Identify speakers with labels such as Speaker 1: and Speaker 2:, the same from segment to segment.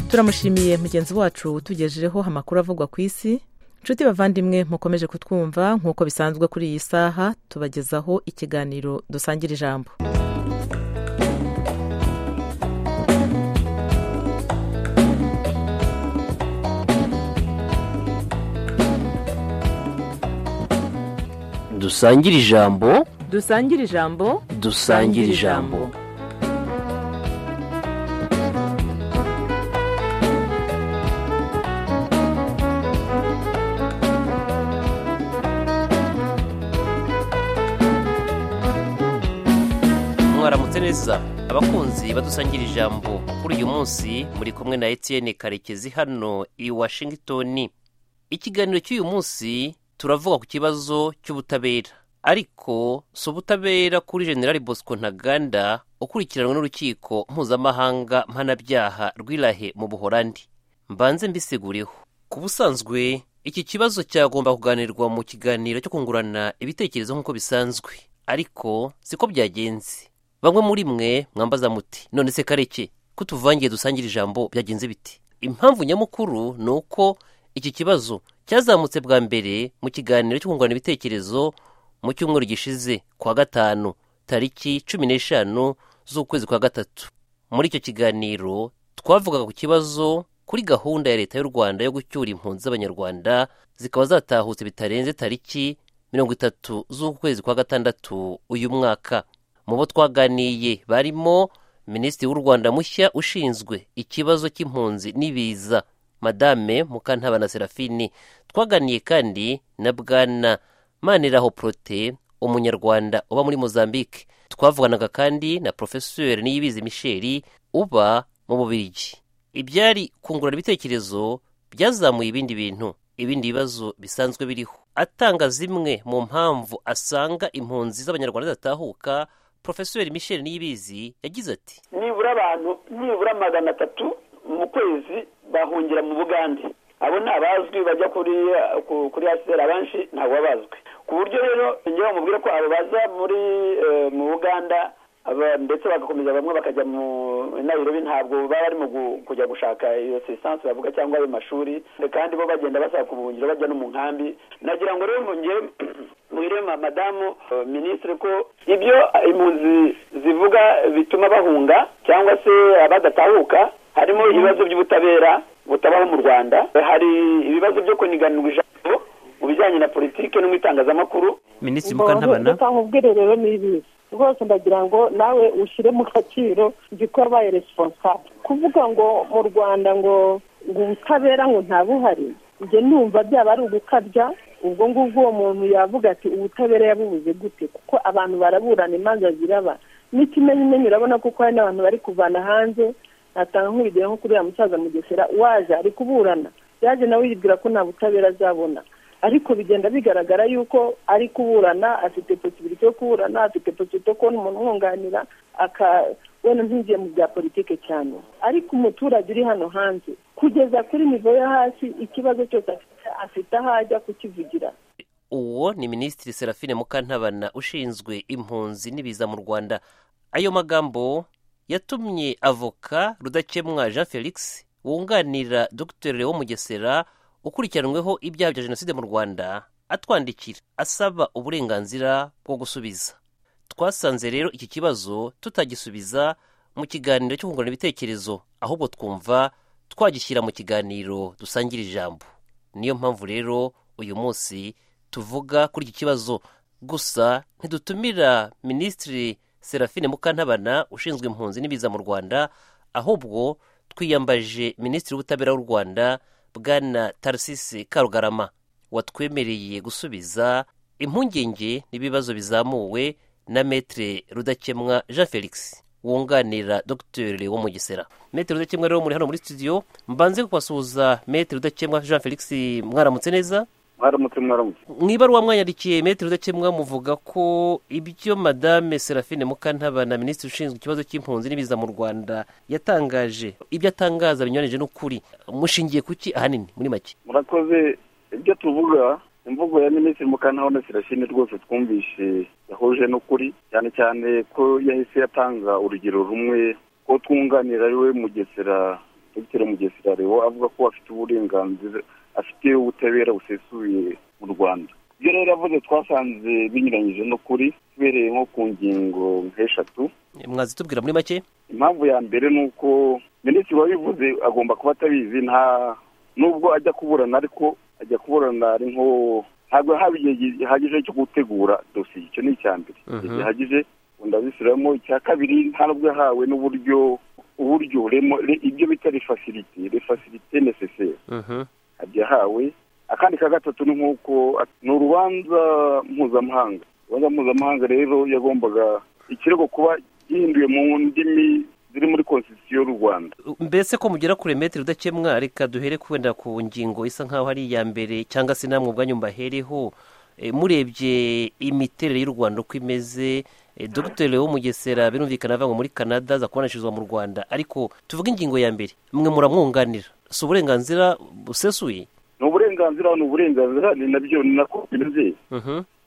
Speaker 1: turamushimiye mugenzi wacu utugejejeho amakuru avugwa ku isi nshuti bavandimwe mukomeje kutwumva nk'uko bisanzwe kuri iyi saha tubagezaho ikiganiro dusangira ijambo
Speaker 2: dusangire ijambo
Speaker 1: dusangira ijambo
Speaker 2: dusangire ijambo mwaramutse neza abakunzi badusangira ijambo kuri uyu munsi muri kumwe na Etienne karekezi hano i washington ikiganiro cy'uyu munsi turavuga ku kibazo cy'ubutabera ariko si ubutabera kuri generali bosco ntaganda ukurikiranwe n'urukiko mpuzamahanga mpanabyaha rw'irahe mu buhorandi mbanze mbisiguriho ku busanzwe iki kibazo cyagomba kuganirwa mu kiganiro cyo kungurana ibitekerezo nk'uko bisanzwe ariko siko byagenze bamwe muri mwe mwambaza muti none se kareke ko tuvangiye dusangire ijambo byagenze biti impamvu nyamukuru ni uko iki kibazo cyazamutse bwa mbere mu kiganiro cyo kungurana ibitekerezo mu cyumweru gishize kwa gatanu tariki cumi n'eshanu z'ukwezi kwa gatatu muri icyo kiganiro twavugaga ku kibazo kuri gahunda ya leta y'u rwanda yo gucyura impunzi z'abanyarwanda zikaba zatahutse bitarenze tariki mirongo itatu z'ukwezi kwa gatandatu uyu mwaka mu bo twaganiye barimo minisitiri w'u rwanda mushya ushinzwe ikibazo cy'impunzi n'ibiza madame mukantabana serafini twaganiye kandi na bwana maniraho porote umunyarwanda uba muri mozambique twavuganaga kandi na porofeseri niyibizi misheli uba mu bubirigi ibyari kungurana ibitekerezo byazamuye ibindi bintu ibindi bibazo bisanzwe biriho atanga zimwe mu mpamvu asanga impunzi z'abanyarwanda zatahuka porofeseri misheli niyibizi yagize ati
Speaker 3: nibura abantu nibura magana atatu mu kwezi bahungira mu bugande abo ni abazwi bajya kuri kuri asiteri abanshi ntabwo baba bazwi ku buryo rero njyewe bamubwira ko abo baza muri mu buganda ndetse bagakomeza bamwe bakajya mu nairobi ntabwo baba barimo kujya gushaka iyo sisansi bavuga cyangwa ayo mashuri kandi bo bagenda basaba kubuhungiro bajya no mu nkambi nagira ngo rero njyewe mwire madamu minisitiri ko ibyo impunzi zivuga bituma bahunga cyangwa se badatahuka harimo ibibazo by'ubutabera butabaho mu rwanda hari ibibazo byo kuniganirwa ijambo mu bijyanye na politiki no mu itangazamakuru
Speaker 2: minisitiri mukantabana
Speaker 4: nkubwire rero n'ibibi rwose ndagira ngo nawe ushyire mu gaciro igikorwa resiponsable kuvuga ngo mu rwanda ngo ngo ubutabera ngo ntabuhari njye numva byaba ari ugukabya ubwo ngubwo uwo muntu yavuga ati ubutabera yabubuze gute kuko abantu baraburana imanza ziraba n'ikimenyimenyi urabona kuko hari n'abantu bari kuvana hanze atanga nk'urugero nko kuri uriya musaza mugesera waje ari kuburana yaje nawe yibwira ko nta butabera azabona ariko bigenda bigaragara yuko ari kuburana afite posibiriti yo kuburana afite posibiriti yo kubona umuntu umwunganira wenda ntugiye mu bya politiki cyane ariko umuturage uri hano hanze kugeza kuri nivo yo hasi ikibazo cyose afite aho ajya kukivugira
Speaker 2: uwo ni minisitiri serafine mukantabana ushinzwe impunzi n'ibiza mu rwanda ayo magambo yatumye avoka rudakemwa jean felix wunganira dr leon mugesera ukurikiranweho ibyaha bya jenoside mu rwanda atwandikira asaba uburenganzira bwo gusubiza twasanze rero iki kibazo tutagisubiza mu kiganiro cyo kungurana ibitekerezo ahubwo twumva twagishyira mu kiganiro dusangira ijambo niyo mpamvu rero uyu munsi tuvuga kuri iki kibazo gusa ntidutumira minisitiri serafine mukantabana ushinzwe impunzi n'ibiza mu rwanda ahubwo twiyambaje minisitiri w'ubutabera w'u rwanda bwana tarisisi karugarama watwemereye gusubiza impungenge n'ibibazo bizamuwe na metere rudakemwa jean felix wunganira dogiteri wo mugesera metere rudakemwa rero muri hano muri studio mbanze kubasuhuza metere rudakemwa jean felix mwaramutse neza
Speaker 5: mwaramutse mwaramutse
Speaker 2: mu ibaruwa mwanyandikiye metero udakemwa muvuga ko ibyo madame serafine mukantabana minisitiri ushinzwe ikibazo cy'impunzi n'ibiza mu rwanda yatangaje ibyo atangaza binyuranyije n'ukuri mushingiye ku ki ahanini muri make
Speaker 5: murakoze ibyo tuvuga imvugo ya minisitiri mukantabona sirashine rwose twumvishe yahuje n'ukuri cyane cyane ko yahise yatanga urugero rumwe ko twunganira ariwe mugesera dr mugesera rero avuga ko afite uburenganzira afite ubutabera busesuye mu rwanda ibyo rero yavuze twasanze binyuranyije n'ukuri tubereye nko ku ngingo nk'eshatu
Speaker 2: mwazi tubwira muri make
Speaker 5: impamvu ya mbere ni uko minisitiri wabivuze agomba kuba atabizi nta nubwo ajya kuburana ariko ajya kuburana ari nko ntabwo haba igihe gihagije cyo gutegura dosiye icyo ni icya mbere igihe gihagije ndabisubiramo icya kabiri nta nubwo yahawe n'uburyo uburyo ibyo bita refasirite refasirite neseseri yahawe akandi ka gatatu ni nk'uko ni urubanza mpuzamahanga urubanza mpuzamahanga rero yagombaga ikirego kuba gihinduye mu ndimi ziri muri konsitisiyo y'u rwanda
Speaker 2: mbese ko mugera kure metero udakemwa reka duhere wenda ku ngingo isa nk'aho ari iya mbere cyangwa se namwe ubwanyu mbahereho murebye imiterere y'u rwanda uko imeze dogiteri wo mugesera birumvikana avanywe muri canada aza kubonesherezwa mu rwanda ariko tuvuge ingingo ya mbere mwe muramwunganira si uburenganzira busesuye
Speaker 5: ni uburenganzira ni uburenganzira ni nabyo ni nako bimeze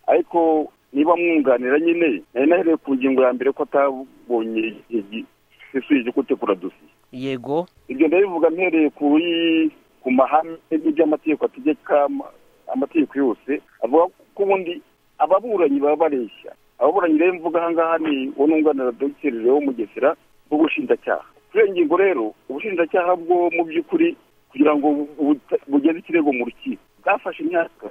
Speaker 5: ariko niba mwunganira nyine nari nahereye ku ngingo ya mbere ko atabonye igihe isuye cyo gutegura dosiye
Speaker 2: yego
Speaker 5: ibyo ndabivuga mpereye kuri ku mahame n'iby'amategeko ategeka amategeko yose avuga ko ubundi ababuranyi baba bareshya ababuranyi rero mvuga aha ngaha ni uwo nunganira dogiteri rero mugesera w'ubushinjacyaha kuri iyo ngingo rero ubushinjacyaha bwo mu by'ukuri kugira ngo bugeze ikirego mu rukiko bwafashe imyaka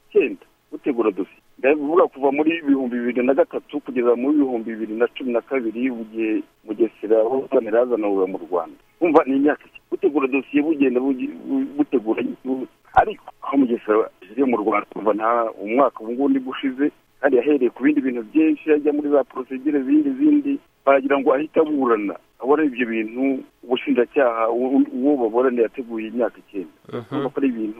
Speaker 5: icyenda butegura dosiye ndavuga kuva muri ibihumbi bibiri na gatatu kugeza muri ibihumbi bibiri na cumi na kabiri igihe mugesera w'ubuganira yazanwe mu rwanda kumva ni imyaka gutegura dosiye bugenda butegura ariko aho mugesera ageze mu rwanda kuva nta umwaka ubu ngubu ushize kandi yahereye ku bindi bintu byinshi ajya muri za porosigire zindi zindi baragira ngo ahite aburana abona ibyo bintu ubushinjacyaha uwo baburaniye yateguye imyaka icyenda urabona ko ari ibintu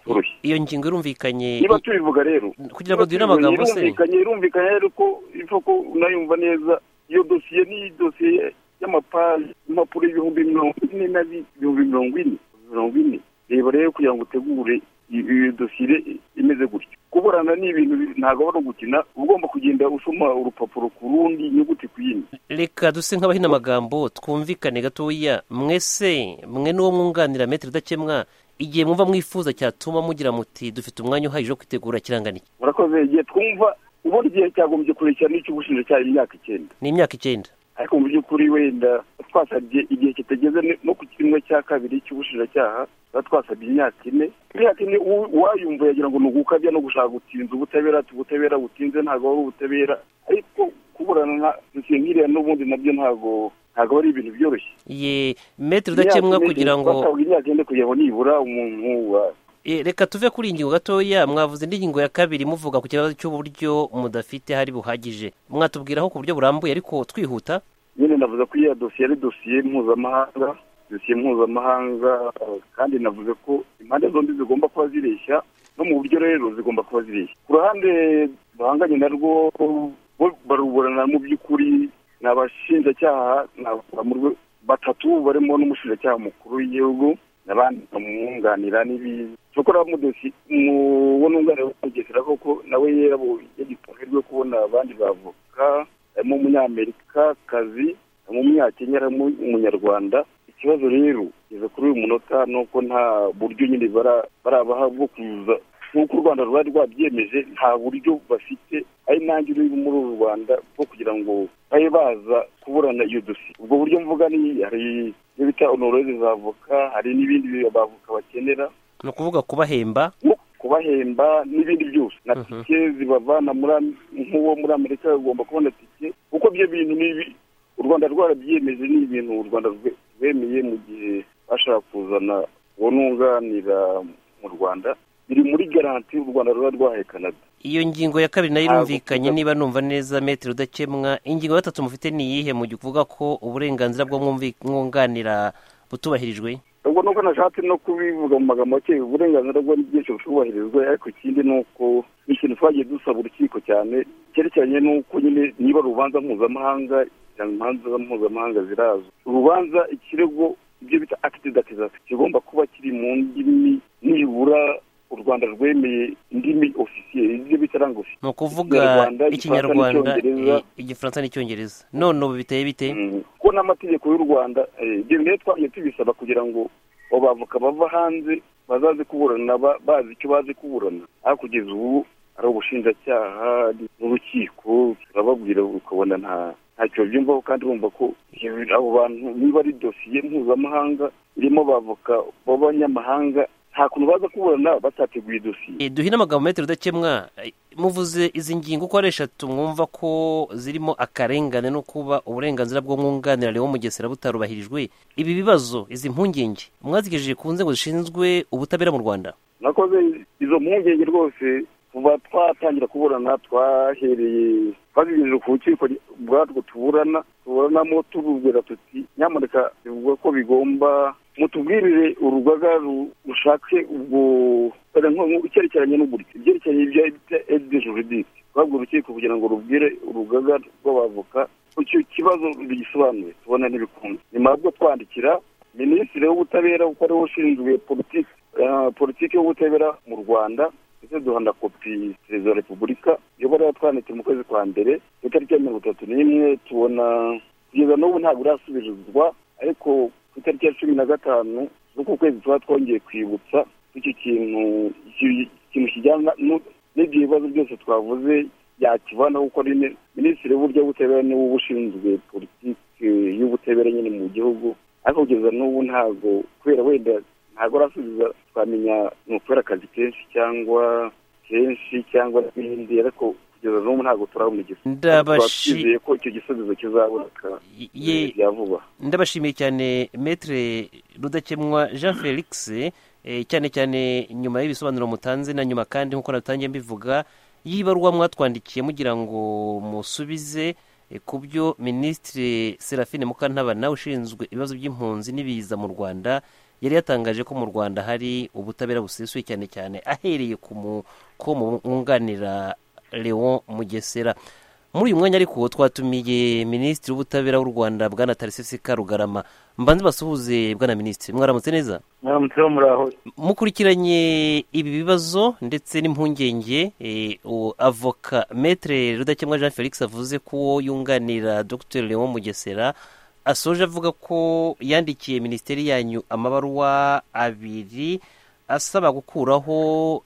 Speaker 5: byoroshye
Speaker 2: iyo ngingo irumvikanye
Speaker 5: niba tubivuga rero
Speaker 2: kugira ngo duhire amagambo se
Speaker 5: irumvikanye irumvikanye ariko ivuga ko unayumva neza iyo dosiye ni dosiye y'amapaji impapuro y'ibihumbi mirongo ine na ibihumbi mirongo ine mirongo ine reba rero kugira ngo utegure iyo dosiye imeze gutyo kuburana ni ibintu ntabwo ari ugukina ugomba kugenda usoma urupapuro ku rundi inyuguti ku yindi
Speaker 2: reka duse nk'abahina amagambo twumvikane gatoya mwese mwe n'uwo mwunganira metero idakemwa igihe mwumva mwifuza cyatuma mugira muti dufite umwanya uhagije wo kwitegura kiranganiki
Speaker 5: murakoze igihe twumva ubundi igihe cyagombye kurekera n'icyo ubushinjacyaha imyaka icyenda
Speaker 2: ni imyaka icyenda
Speaker 5: ariko mu by'ukuri wenda twasabye igihe kitageze no ku kimwe cya kabiri cy'ubushinjacyaha tuba twasabye imyaka ine imyaka ine uwayumva yagira ngo ni ugukabya no gushaka gutinza ubutabera ubutabera butinze ntabwo ari ubutabera ariko kuburana nkiriya n'ubundi nabyo ntabwo ntabwo ari ibintu byoroshye
Speaker 2: ye metero udakemwa kugira ngo
Speaker 5: twasabwe imyaka ine kugira ngo nibura umuntu
Speaker 2: reka tuve kuri iyi ngingo gatoya mwavuze indi ngingo ya kabiri muvuga ku kibazo cy'uburyo mudafite hari buhagije mwatubwiraho ku buryo burambuye ariko twihuta
Speaker 5: nyine navuze ko iyo dosiye ari dosiye mpuzamahanga dosiye mpuzamahanga kandi navuze ko impande zombi zigomba kuba zireshya no mu buryo rero zigomba kuba zireshya ku ruhande duhanganye narwo baruburana mu by'ukuri ni abashinjacyaha batatu barimo n'umushinjacyaha mukuru w'igihugu n'abandi bamwunganira n'ibindi cyokora mudosi uwo nunganira w'umugesera koko nawe yagitange rwo kubona abandi bavoka harimo umunyamerikakazi harimo umunyakenya harimo umunyarwanda ikibazo rero kugeza kuri uyu munota ni uko nta buryo nyine barabaha bwo kuza nk'uko u rwanda rwari rwabyemeje nta buryo bafite ari nanjye uri muri uru rwanda bwo kugira ngo babe baza kuburana iyo dosiye ubwo buryo mvuga ni hari ibyo bita onoreze za avoka hari n'ibindi abavoka bakenera
Speaker 2: ni ukuvuga kubahemba
Speaker 5: kubahemba n'ibindi byose na tike zibavana nk'uwo muri amerika bagomba kubona tike kuko byo bintu n'ibi u rwanda rwarabyemeje ni ibintu u rwanda rwemeye mu gihe bashaka kuzana uwo nunganira mu rwanda biri muri garanti u rwanda ruba rwahaye canada
Speaker 2: iyo ngingo ya kabiri nayo irumvikanye niba numva neza metero udakemwa ingingo ya gatatu mufite ni iyihe mu gihe uvuga ko uburenganzira bwo mwunganira butubahirijwe
Speaker 5: ubwo nuko nashatse no kubivuga mu magambo make uburenganzira bwo n'ibyinshi bushubahirizwa ariko ikindi ni uko ikintu twagiye dusaba urukiko cyane cyerekeranye n'uko nyine niba urubanza mpuzamahanga imanza mpuzamahanga zirazwi urubanza ikirego ibyo bita akiti dakizasi kigomba kuba kiri mu ndimi nibura u rwanda rwemeye indimi ofisiye ibyo bita language
Speaker 2: ni ukuvuga
Speaker 5: Ikinyarwanda,
Speaker 2: ikinyarwanda
Speaker 5: Igifaransa
Speaker 2: i- igifaransa n'icyongereza none ubu biteye bite
Speaker 5: Mm. kuko n'amategeko y'u rwanda eh, ibyo rero twagiye tubisaba kugira ngo abo bavoka bava hanze bazaze kuburana ba- bazi icyo bazi kuburana aho kugeza ubu ari ubushinjacyaha n'urukiko turababwira ukabona nta ntacyo byumvaho kandi bumva ko iyo- abo bantu niba ari dosiye mpuzamahanga irimo abavoka b'abanyamahanga nta kuntu baza kuburana batateguye dosiye
Speaker 2: Eh, duhine amagambo metero udakemwa eh, muvuze izi ngingo uko ari eshatu mwumva ko zirimo akarengane no kuba uburenganzira bw'umwunganira wo mugesera butarubahirijwe ibi bibazo izi mpungenge mwazigejije ku nzego zishinzwe ubutabera mu rwanda
Speaker 5: nakoze izo mpungenge rwose kuva twatangira kuburana twahereye twazigejeje ku rukiko ubwatwo tuburana tuburanamo tububwira tuti nyamuneka bivuga ko bigomba mutubwirire urugaga ru- rushake ubwo wenda nko- nko- icyerekeranye n'uburyo ibyerekeranye ibya edide juridike twabwira urukiko kugira ngo rubwire urugaga rw'abavoka ko icyo kibazo bigisobanuye tubona n'ibikundi nyuma yo twandikira minisitiri w'ubutabera kuko ariwe ushinzwe politiki eh, politiki y'ubutabera mu rwanda ndetse duhanda kopi perezida wa repubulika iyo bari batwanitse mu kwezi kwa mbere ku itariki ya mirongo itatu n'imwe tubona kugeza n'ubu ntabwo irasubizwa ariko ku itariki ya cumi na gatanu z'uku kwezi tuba twongeye kwibutsa ko icyo kintu iki- ikintu kijyana nu- n'ibyo bibazo byose twavuze yakivanaho kuko ari mi- minisitiri w'uburyo bw'ubutabera niwe uba ushinzwe politiki y'ubutabera nyine mu gihugu ariko kugeza n'ubu ntabwo kubera wenda ntabwo arasubiza twamenya ni ukubera akazi kenshi cyangwa kenshi cyangwa n'ibindi ariko kugeza n'ubu ntabwo turamugize
Speaker 2: Ndabashi-
Speaker 5: twizeye ko icyo gisubizo kizaboneka
Speaker 2: Ye-
Speaker 5: eh, bya vuba
Speaker 2: ndabashimiye cyane metre rudakemwa jean felix eh, cyane cyane nyuma y'ibisobanuro mutanze na nyuma kandi nk'uko natangiye mbivuga y'ibaruwa mwatwandikiye mugira ngo musubize eh, ku byo minisitiri serafine mukantabana ushinzwe ibibazo by'impunzi n'ibiza mu rwanda yari yatangaje ko mu rwanda hari ubutabera busesuye cyane cyane ahereye ku mu- ko mwunganira leon mugesera muri uyu mwanya ariko twatumiye minisitiri w'ubutabera w'u rwanda bwana tarisisi karugarama mbanze basuhuze bwana minisitiri mwaramutse neza
Speaker 5: mwaramutseho muraho
Speaker 2: mukurikiranye ibi bibazo ndetse n'impungenge eh, uwo avoka metre rudakemwa jean felix avuze ko uwo yunganira dr leon mugesera asoje avuga ko yandikiye minisiteri yanyu amabaruwa abiri asaba gukuraho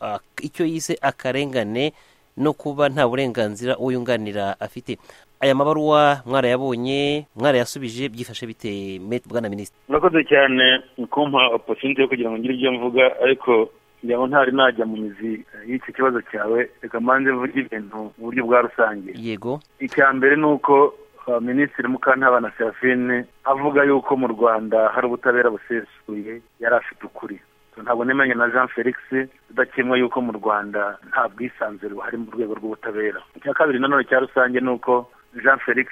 Speaker 2: ah, icyo yise akarengane no kuba nta burenganzira uwo yunganira afite aya mabaruwa mwarayabonye mwarayasubije byifashe bite Me- bwana minisitiri
Speaker 6: murakoze cyane mu kumpa oposinti yo kugira ngo ngire ibyo mvuga ariko ngira ngo ntari najya mu mizi y'icyo kibazo cyawe reka mbanze mvuge ibintu mu buryo bwa rusange
Speaker 2: yego
Speaker 6: icya mbere ni uko uh, minisitiri mukantabana serafine avuga yuko mu rwanda hari ubutabera busesuye yari afite ukuri So, ntabwo nemeranya na jean felix udakemwa yuko mu rwanda nta bwisanzure buhari mu rwego rw'ubutabera icya kabiri nanone cya rusange ni uko jean felix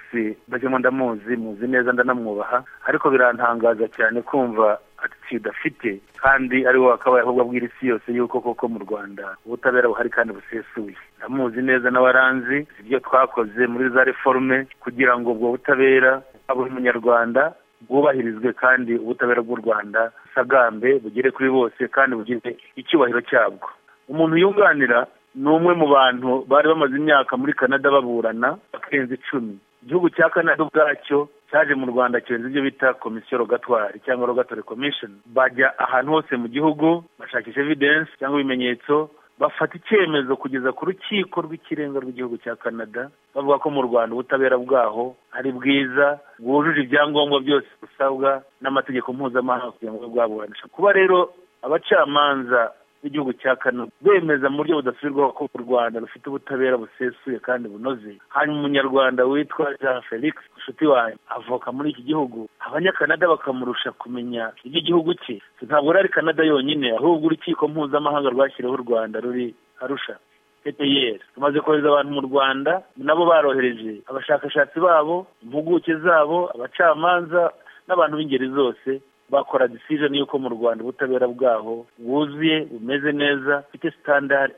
Speaker 6: udakemwa ndamuzi muzi neza ndanamwubaha ariko birantangaza cyane kumva attitude afite kandi ari we wakabaye ahubwo abwira isi yose yuko koko mu rwanda ubutabera buhari kandi busesuye ndamuzi neza n'abaranzi ibyo twakoze muri za reforme kugira ngo ubwo butabera buri munyarwanda bwubahirizwe kandi ubutabera bw'u rwanda busagambe bugere kuri bose kandi bugire icyubahiro cyabwo umuntu yunganira ni umwe mu bantu bari bamaze imyaka muri kanada baburana barenze icumi igihugu cya kanada ubwacyo cyaje mu rwanda cyohereza ibyo bita komisiyo rogatwari cyangwa rogatwari komishoni bajya ahantu hose mu gihugu bashakisha evidensi cyangwa ibimenyetso bafata icyemezo kugeza ku rukiko rw'ikirenga rw'igihugu cya kanada bavuga ko mu rwanda ubutabera bwaho ari bwiza bwujuje ibyangombwa byose busabwa n'amategeko mpuzamahanga kugira ngo bube bwaburanisha kuba rero abacamanza b'igihugu cya kanada bemeza mu buryo budasubirwaho ko u rwanda rufite ubutabera busesuye kandi bunoze hanyuma umunyarwanda witwa jean felix inshuti wanyu avoka muri iki gihugu abanyakanada bakamurusha kumenya iby'igihugu cye So, ntabwo rero ari kanada yonyine ahubwo urukiko mpuzamahanga rwashyiriweho u rwanda ruri arusha PPR tumaze kohereza abantu mu Rwanda nabo barohereje abashakashatsi babo impuguke zabo abacamanza n'abantu b'ingeri zose bakora decision y'uko mu rwanda ubutabera bwaho bwuzuye bumeze neza bufite standard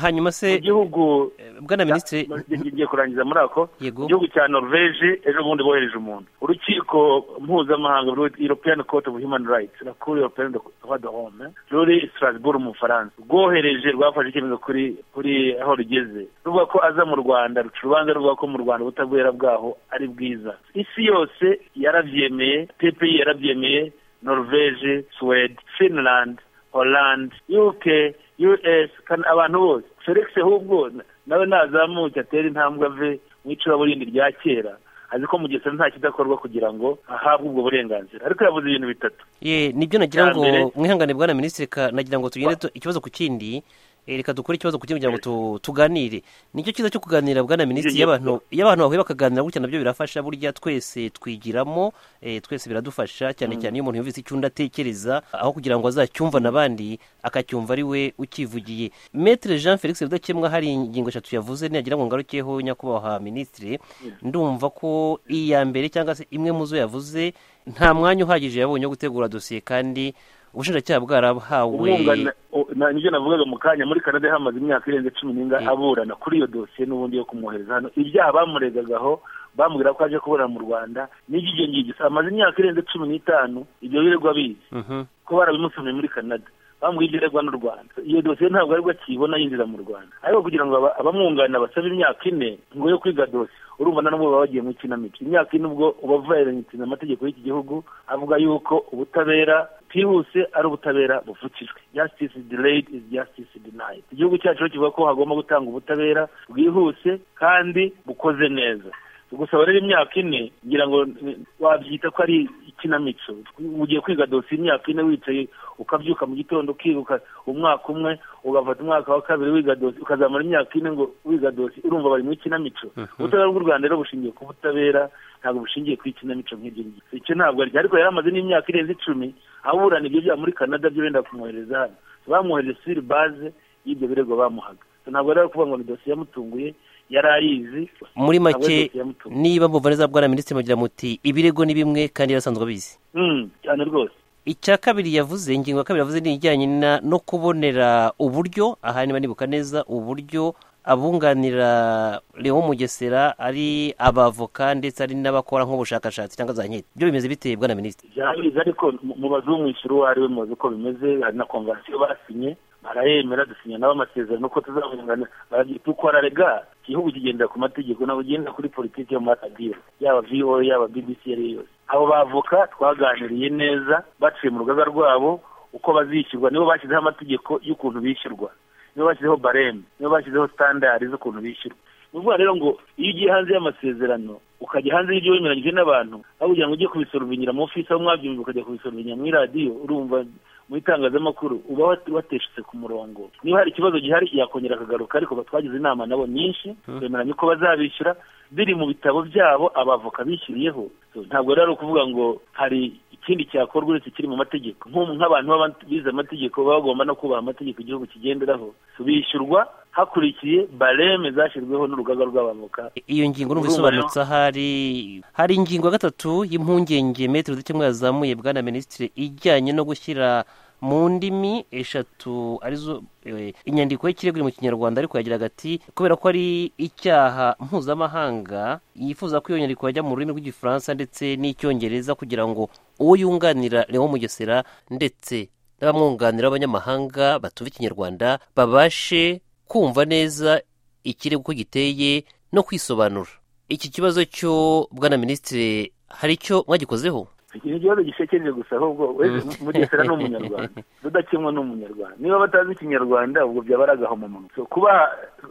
Speaker 2: hanyuma
Speaker 6: mu
Speaker 2: se
Speaker 6: gihugu
Speaker 2: eh, bwana minisitiri
Speaker 6: ngiye kurangiza muri ako
Speaker 2: Yego.
Speaker 6: mu gihugu cya norvege ejo bundi bohereje umuntu urukiko mpuzamahanga european court of human rights na cour european droit de homme ruri strasbourg mu bufaransa rwohereje rwafashe icyemezo kuri kuri aho rugeze ruvuga ko aza mu rwanda ruca urubanza ruvuga ko mu rwanda ubutabera bwaho ari bwiza isi yose yarabyemeye ppi yarabyemeye norvege swede finland holland uk us Can- abantu bose felix ahubwo nawe nazamuke atere intambwe ave mu icuraburindi rya kera azi ko mu gihe nta kidakorwa kugira ngo ahabwe ubwo burenganzira ariko yavuze ibintu bitatu
Speaker 2: ye nibyo nagira
Speaker 6: Iterambere.
Speaker 2: ngo mwihangane bwana minisitiri ka- nagira ngo tugende tu- ikibazo ku kindi eh, reka dukore ikibazo ku kindi kugira ngo tu- tuganire nicyo cyiza cyo kuganira bwana minisitiri iyo
Speaker 6: Iyo-
Speaker 2: abantu iyo abantu bahuye bakaganira gutya nabyo birafasha burya twese twigiramo eh, twese biradufasha cyane cyane iyo umuntu yumvise icyo undi atekereza aho kugira ngo azacyumva n'abandi akacyumva ari we ukivugiye metere jean felix rudakemwa hari ingingo eshatu yavuze nagira ngo ngarukeho nyakubahwa minisitiri ndumva ko iya mbere cyangwa se imwe mu zo yavuze nta mwanya uhagije yabonye wo gutegura dosiye kandi ubushinjacyaha bwarahawe
Speaker 6: umwunganira o- na- nibyo navugaga mu kanya muri canada hamaze imyaka irenze cumi n'inga
Speaker 2: Mm.
Speaker 6: aburana kuri iyo dosiye n'ubundi yo kumwohereza hano ibyaha bamuregagaho bamubwira ko aje kuburana mu rwanda n'iby'ibyo ngibyo amaze imyaka irenze cumi n'itanu ibyo birirwa bizi
Speaker 2: Mhm.
Speaker 6: ko barabimusomeye muri canada bambwiye ibyo aregwa n'u rwanda iyo dosiye ntabwo aribwo akiyibona yinjira mu rwanda ariko kugira ngo aba- abamwunganira basabe imyaka ine ngo yo kwiga dosiye urumva na n'ubwo baba bagiye mu ikinamico imyaka ine ubwo uba uvayirengeje amategeko y'iki gihugu avuga yuko ubutabera bwihuse ari ubutabera buvukijwe justice delayed is justice denied igihugu cyacu rero kivuga ko hagomba gutanga ubutabera bwihuse kandi bukoze neza gusaba rero imyaka ine ngira ngo ni- wabyita ko ari ikinamico ugiye kwiga dosiye imyaka ine wicaye ukabyuka mu gitondo ukiruka umwaka umwe ugafata umwaka wa kabiri wiga dosiye ukazamara imyaka ine ngo wiga dosiye urumva bari mu ikinamico ubutabera bw'u rwanda rero bushingiye ku butabera ntabwo bushingiye ku ikinamico nk'ibyo ngibyo icyo ntabwo arya ariko yari amaze n'imyaka irenze icumi aburana ibyo byaha muri canada byo benda kumwohereza hano bamwohereje siri baze y'ibyo birego bamuhaga ntabwo rero kuvuga ngo ni dosiye yamutunguye yari ayizi
Speaker 2: muri
Speaker 6: ntabwo ari
Speaker 2: make
Speaker 6: dosiye yamutunguye.
Speaker 2: niba mumva neza bwana minisitiri mugira muti ibirego ni bimwe kandi yarasanzwe abizi
Speaker 6: Mm, cyane rwose
Speaker 2: icya kabiri yavuze ingingo ya kabiri yavuze ni ijyanye na- no kubonera uburyo aha niba nibuka neza uburyo abunganira Leon Mugesera ari abavoka ndetse ari n'abakora nk'ubushakashatsi cyangwa za nketi byo bimeze bite bwana minisitiri
Speaker 6: byabizi ariko mu- mubaze umwishyura uwo ari we muzi uko bimeze hari na konvansiyo basinye barayemera dusinya nabo amasezerano ko tuzabungana barabyita uko ararega igihugu kigendera ku mategeko ntabwo ugendera kuri politiki yo muri radiyo yaba voa yaba bbc iyo ari yo yose abo bavoka twaganiriye neza baciye mu rugaga rwabo uko bazishyurwa nibo bashyizeho amategeko y'ukuntu bishyurwa nibo bashyizeho bareme nibo bashyizeho standard z'ukuntu bishyurwa ni ukuvuga rero ngo iyo ugiye hanze y'amasezerano ukajya hanze y'ibyo wemeranyije n'abantu aho kugira ngo ujye kubisoruvinyira mu ofisi aho mwabyumva ukajya kubisoruvinyira muri radiyo urumva mu itangazamakuru uba wat- wateshutse ku murongo niba hari ikibazo gihari yakongera akagaruka ariko ba- twagize inama nabo nyinshi twemeranya uko bazabishyura biri mu bitabo byabo abavoka bishyuriyeho So, ntabwo rero ari ukuvuga ngo hari ikindi cyakorwa uretse kiri mu mategeko Nk'ubu nk'abantu baba bize amategeko baba bagomba no kubaha amategeko igihugu kigenderaho So, bishyurwa hakurikiye bareme zashyizweho n'urugaga rw'abavoka
Speaker 2: iyo ngingo numva
Speaker 6: Urumva
Speaker 2: isobanutse ahari hari ingingo ya gatatu y'impungenge metero z'ikemwe yazamuye bwana minisitiri ijyanye no gushyira mu ndimi eshatu arizo eh, inyandiko y'ikirego iri mu kinyarwanda ariko yagiraga ati kubera ko ari icyaha mpuzamahanga yifuza ko iyo nyandiko yajya mu rurimi rw'igifaransa ndetse n'icyongereza kugira ngo uwo yunganira Leon Mugesera ndetse n'abamwunganira b'abanyamahanga batumva ikinyarwanda babashe kumva neza ikirego uko giteye no kwisobanura iki kibazo cyo bwana minisitiri hari icyo mwagikozeho
Speaker 6: iki ni ikibazo gisekeje gusa ahubwo we- mugesera ni umunyarwanda rudakemwa ni umunyarwanda niba batazi ikinyarwanda ubwo byaba ari agahomamunwa So, kuba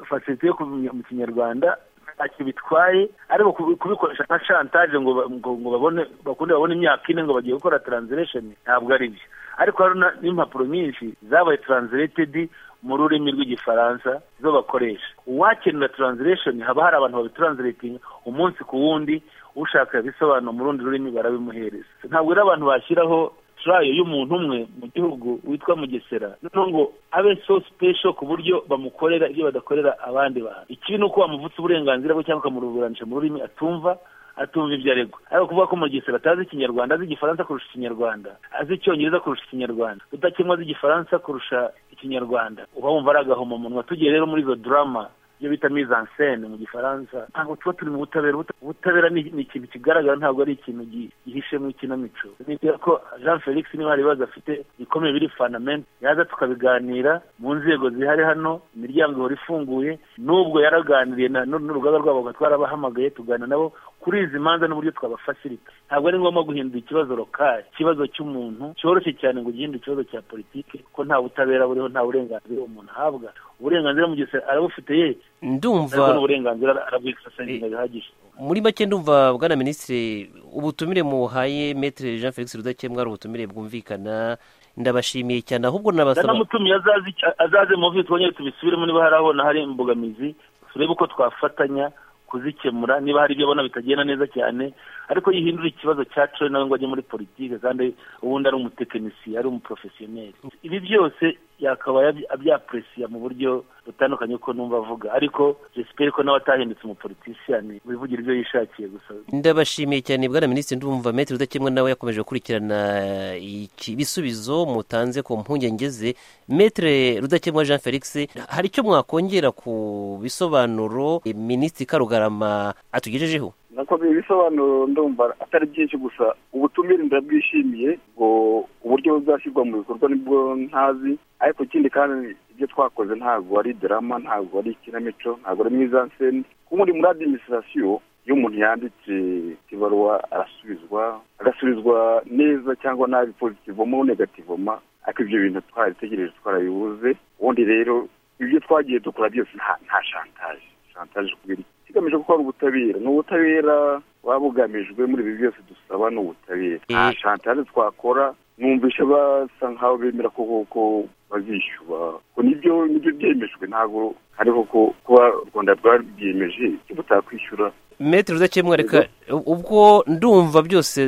Speaker 6: fasiti yo kumenya mu kinyarwanda ntacyo bitwaye ariko kubi- kubikoresha nka shantaje ngo ba- ngo ngo babone bakunde babone imyaka ine ngo bagiye gukora translation ntabwo ari byo ariko hari na- n'impapuro nyinshi zabaye translated mu rurimi rw'igifaransa zo bakoresha uwakenera translation haba hari abantu babitranslatinga umunsi ku wundi ushaka ibisobanuro mu rundi rurimi barabimuhereza ntabwo rero abantu bashyiraho turayo y'umuntu umwe mu gihugu witwa mugesera noneho ngo abe so special ku buryo bamukorera ibyo badakorera abandi bantu ikibi ni uko wamuvutse uburenganzira bwe cyangwa ukamuruburanisha mu rurimi atumva atumva ibyo aregwa ariko kuvuga ko mugisha batazi ikinyarwanda azi igifaransa kurusha ikinyarwanda azi icyongereza kurusha ikinyarwanda rudakemwa azi igifaransa kurusha ikinyarwanda uba wumva ari agahoma munwa tugiye rero muri izo drama ibyo bita mise en scène mu gifaransa ntabwo tuba turi mu butabera ubutabera ni ni ikintu kigaragara ntabwo ari ikintu gi- gihishemo ikinamico nibwira ko jean felix niba hari ibibazo afite bikomeye biri fanamente yaza tukabiganira mu nzego zihari hano imiryango ihora ifunguye n'ubwo yaraganiriye na- n'u- n'urugaga rwabo twarabahamagaye tuganira nabo kuri izi manza n'uburyo twabafasirita ntabwo ari ngombwa guhindura ikibazo lokali ikibazo cy'umuntu cyoroshye cyane ngo ugihindure ikibazo cya politiki ko nta butabera buriho nta burenganzira umuntu ahabwa uburenganzira mu gihe se arabufite ye
Speaker 2: ndumva
Speaker 6: ariko n'uburenganzira arabwisasangira bihagije
Speaker 2: muri make ndumva bwana minisitiri ubutumire muhaye metere jean felix rudakemwa ari ubutumire bwumvikana ndabashimiye cyane ahubwo nabasaba
Speaker 6: ndanamutumiye azaze icya- azaze mu vi twongere tubisubiremo niba hari abona hari imbogamizi turebe uko twafatanya kuzikemura niba hari ibyo abona bitagenda neza cyane ariko yihindura ikibazo cya coye nawe ngo ajye muri politiki kandi ubundi ari umutekinisiye ari umuporofesiyoneri ibi byose yakaba yabyi- abyapuresiya mu buryo butandukanye uko numva avuga ariko jesiperi ko nawe atahindutse umupolitisiyani wivugira ibyo yishakiye gusa
Speaker 2: ndabashimiye cyane bwana minisitiri ndumva metere udakemwa nawe yakomeje gukurikirana iki- ibisubizo mutanze ku mpungenge ze metere rudakemwa jean felix hari icyo mwakongera ku bisobanuro eh, minisitiri karugarama atugejejeho
Speaker 5: nako ibisobanuro ndumva atari byinshi gusa ubutumire ndabwishimiye ngo uburyo buzashyirwa mu bikorwa nibwo ntazi ariko ikindi kandi ibyo twakoze ntabwo ari drama ntabwo ari ikinamico ntabwo ari mwiza nseni kuba uri muri adiminisitirasiyo iyo umuntu yanditse ibaruwa arasubizwa agasubizwa neza cyangwa nabi pozitivoma negativoma ariko ibyo bintu twaritegereje twarabibuze ubundi rero ibyo twagiye dukora byose nta nta shantaje shantaje kubera iki? kigamije gukora ubutabera ni ubutabera buba bugamijwe muri ibi byose dusaba ni ubutabera nta
Speaker 2: Eh.
Speaker 5: shantaje twakora numvishe basa nkaho bemera ko ko bazishyura ko nibyo nibyo byemejwe ntabwo hariho ko kuba u rwanda rwabyemeje icyo butakwishyura
Speaker 2: metere udakemwa reka ubwo ndumva byose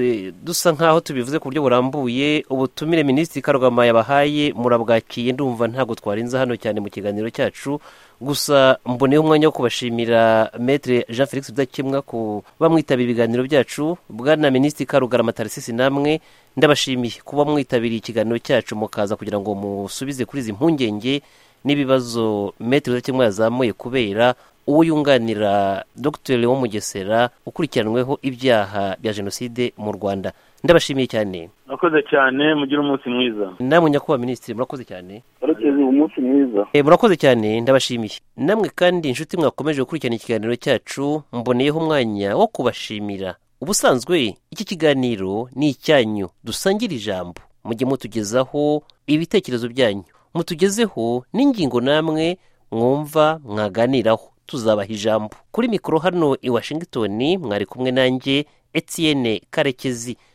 Speaker 2: dusa nkaho tubivuze ku buryo burambuye ubutumire minisitiri karugama yabahaye murabwakiye ndumva ntabwo twarinze hano cyane mu kiganiro cyacu gusa mboneyeho umwanya wo kubashimira metere jean felix udakemwa kuba mwitaba ibiganiro byacu bwana minisitiri karugarama tarisisi namwe ndabashimiye kuba mwitabiriye ikiganiro cyacu mukaza kugira ngo musubize kuri izi mpungenge n'ibibazo metero kimwe yazamuye kubera uwo yunganira dr leon mugesera ukurikiranweho ibyaha bya jenoside mu rwanda ndabashimiye cyane
Speaker 6: murakoze cyane mugire umunsi mwiza
Speaker 2: namwe nyakubahwa minisitiri murakoze cyane
Speaker 5: arekeze umunsi mwiza
Speaker 2: Eh, murakoze cyane ndabashimiye namwe kandi inshuti mwakomeje gukurikirana ikiganiro cyacu mboneyeho umwanya wo kubashimira ubusanzwe iki kiganiro ni icyanyu dusangire ijambo mujye mutugezaho ibitekerezo byanyu mutugezeho n'ingingo namwe mwumva mwaganiraho tuzabaha ijambo kuri mikoro hano i washington mwari kumwe nanjye etienne karekezi